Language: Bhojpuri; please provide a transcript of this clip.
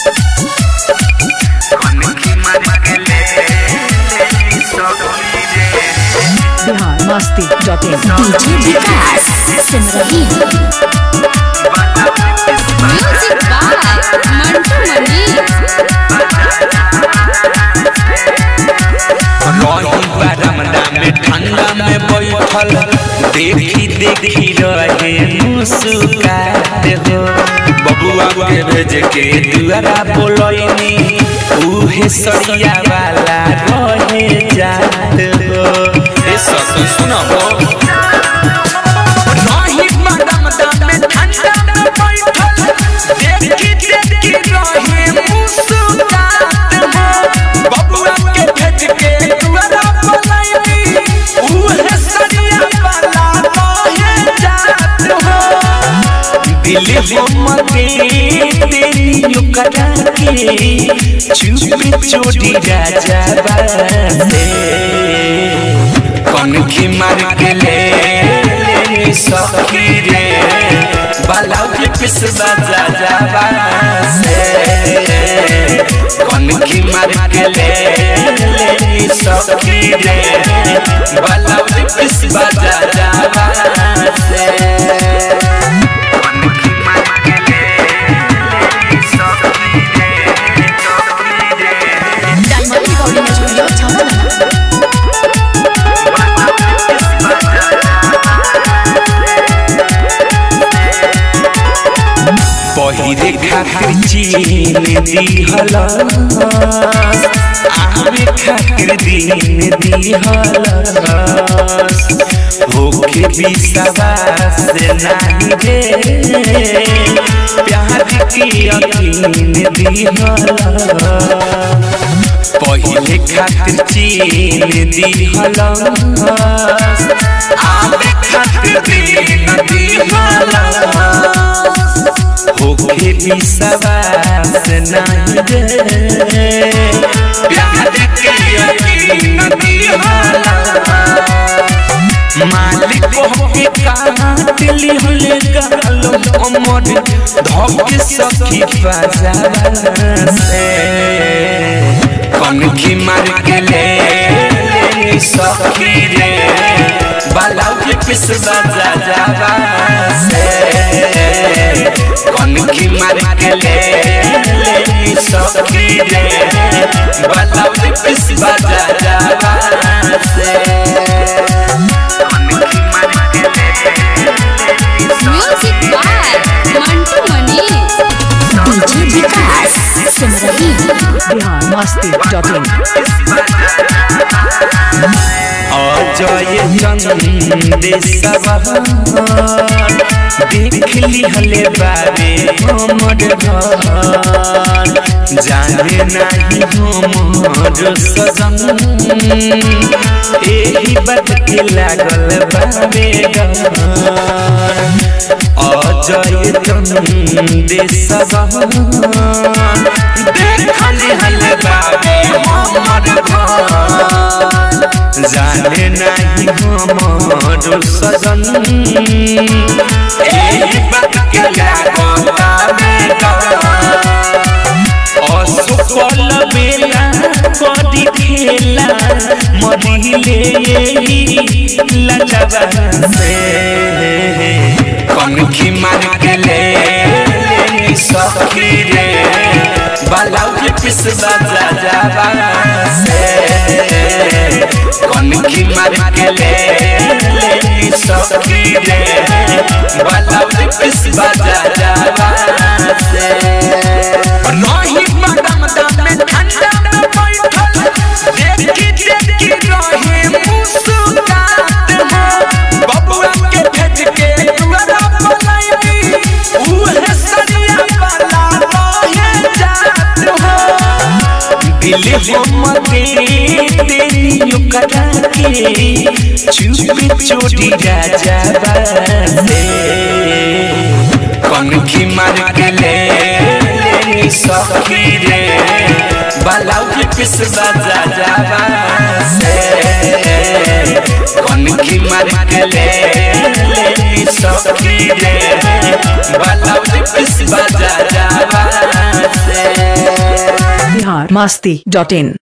Bihar Masti dot in DJ Vikas Simarhi music by Mantu Mani रही बरमदा में ठंडा में बैठल देखी देखी रहे मुस्कुराते हो बबुआ के भेज के दुआरा बोलैनी उहे सरिया वाला रहे जात हो ए सखी सुनबो रही बरमदा में ठंडा में बैठल देखी देखी रहे मुस्कुराते हो बबुआ के भेज के दुआरा बोलैनी उहे सरिया वाला रहे जात हो दिल हमके तेरी ओकरा के चुप चोटी राजा बासे कौन की मार के ले ले सखी रे बालाउ के पिस बाजा जावा से कौन की मार के ले ले सखी रे बालाउ के पिस बाजा जावा से डायमंड रिकॉर्डिंग स्टूडियो छावना पहिरे खातिर चीन दिहल आवे खातिर दिन दिहल होके विश्वास नाही रे प्यार की यकीन दिहल पहिले खातिर चीन दिहल आवे खातिर दिन दिहल होके विश्वास नहीं रे प्यार के यकीन दिहला मालिक होके काट लिहले गालो अमर धोके सखी बाजार से कनखी मार के ले ले सखी रे बालाउ के पिस बाजा जावा से कनखी मार के ले ले सखी रे बालाउ के पिस बाजा जावा से music by Mantu Mani DJ Vikas Simarhi Bihar Masti dot in Ajay चंदेशवा देख लिहले बाबे हमर घर जाने नाही हमर सजन एही बात के लागल बाबे घर अजय चंदेशवा देख लिहले बाबे हमर घर जाने नहीं हमारो सजन एही बात के लागता बेटा असफल बेला कदी खेला मरिले यही लजवा से कनखी मार के ले ले सखी रे बालाउ के पिस बाजा जावा से कनखी मार के ले ले सखी रे बालाउ के पिस बाजा जावा से रही बदम दम में ठंडा में बैठल देखी देखी रहे मुस्कुरात हो बबुआ के भेज के दुआरा बोलैनी उहे सरिया वाला रहे जात हो दिल हमके तेरी ओकरा के चुप चोटी राजा बासे कनखी मार के ले ले सखी रे बालाउ के पिस बाजा जावा से कनखी मार के ले ले सखी रे बालाउ के पिस बाजा जावा से बिहार मस्ती डॉट इन